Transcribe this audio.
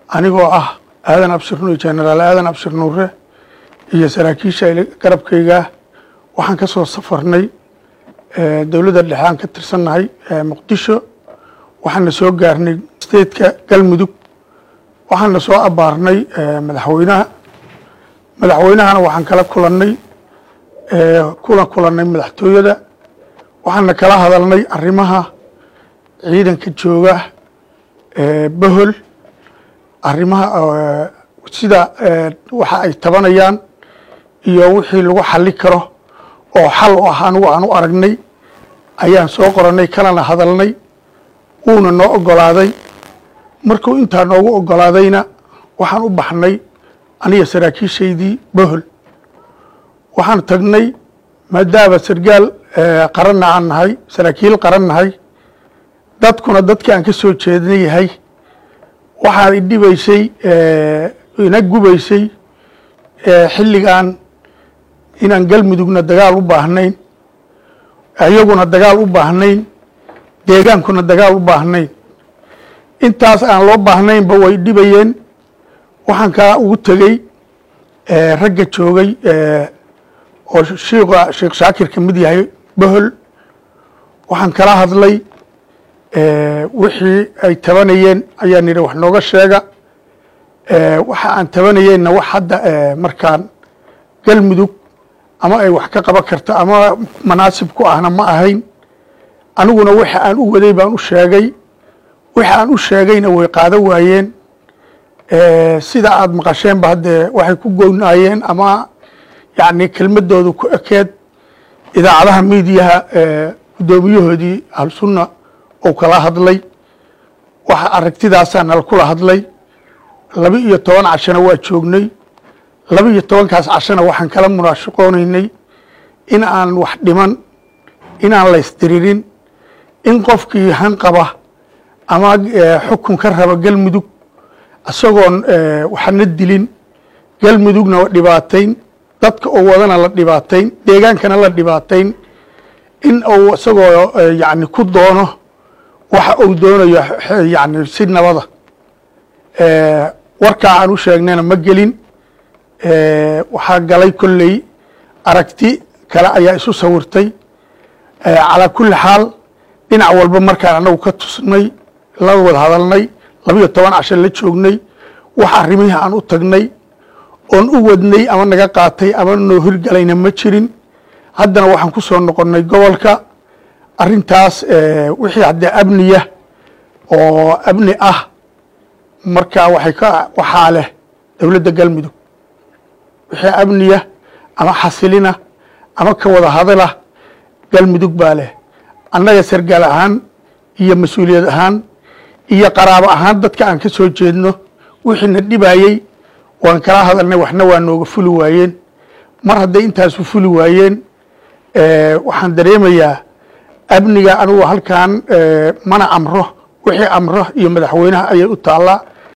anigoo ah aadan abshir nuur jenaraal aadan abshir nuure iyo saraakiisha garabkayga waxaan ka soo safarnay dowladda dhexe aan ka tirsannahay muqdisho waxaana soo gaarnay steedka galmudug waxaana soo abaarnay madaxweynaha madaxweynahana waxaan kala kulannay kula kulannay madaxtooyada waxaana kala hadalnay arrimaha ciidanka jooga bohol arrimaha sida waxa ay tabanayaan iyo wixii lagu xali karo oo xal u ah anigu aan u aragnay ayaan soo qorannay kalana hadalnay wuuna noo ogolaaday markuu intaa noogu ogolaadayna waxaan u baxnay aniga saraakiishaydii bohol waxaan tagnay maadaama sargaal qaranna aan nahay saraakiil qaran nahay dadkuna dadkii aan ka soo jeedna yahay waxaa idhibaysay ina gubaysay xilligan inaan galmudugna dagaal u baahnayn iyaguna dagaal u baahnayn deegaankuna dagaal u baahnayn intaas aan loo baahnaynba way dhibayeen waxaan kaa ugu tegey ragga joogay oo shiika sheekh shaakir ka mid yahay bohol waxaan kala hadlay wixii ay tabanayeen ayaan yidhi wax nooga sheega waxa aan tabanayeenna wax hadda markaan galmudug ama ay wax ka qaban karto ama manaasib ku ahna ma ahayn aniguna waxa aan u waday baan u sheegay waxa aan u sheegayna way qaado waayeen sida aada maqasheenba haddee waxay ku goynaayeen ama yacni kelmadooda ku ekeed idaacadaha miidiyaha guddoomiyahoodii ahlusunna ou kala hadlay waxa aragtidaasaa nala kula hadlay laba iyo toban cashana waa joognay laba iyo tobankaas cashana waxaan kala munaashaqoonaynay in aan wax dhiman in aan laysdiririn in qofkii hanqaba ama xukun ka raba galmudug isagoon waxna dilin galmudugna dhibaatayn dadka oo wadana la dhibaatayn deegaankana la dhibaatayn in uu isagoo yani ku doono waxa uu doonayo yani si nabada warkaa aan u sheegnayna ma gelin waxaa galay kolley aragti kale ayaa isu sawirtay calaa kulli xaal dhinac walba markaan anagu ka tusnay la wada hadalnay labiyo toban casho la joognay wax arrimihii aan u tagnay oon u wadnay ama naga qaatay ama noo hirgalayna ma jirin haddana waxaan ku soo noqonnay gobolka arrintaas wixii haddee amniya oo amni ah marka waxay ka waxaa leh dowladda galmudug wixii amniya ama xasilina ama ka wada hadala galmudug baa leh annaga sargaal ahaan iyo mas-uuliyad ahaan iyo qaraabo ahaan dadka aan ka soo jeedno wixiina dhibayey waan kala hadalnay waxna waa nooga fuli waayeen mar hadday intaasu fuli waayeen waxaan dareemayaa amniga anugu halkan mana amro wixii amro iyo madaxweynaha ayay u taallaa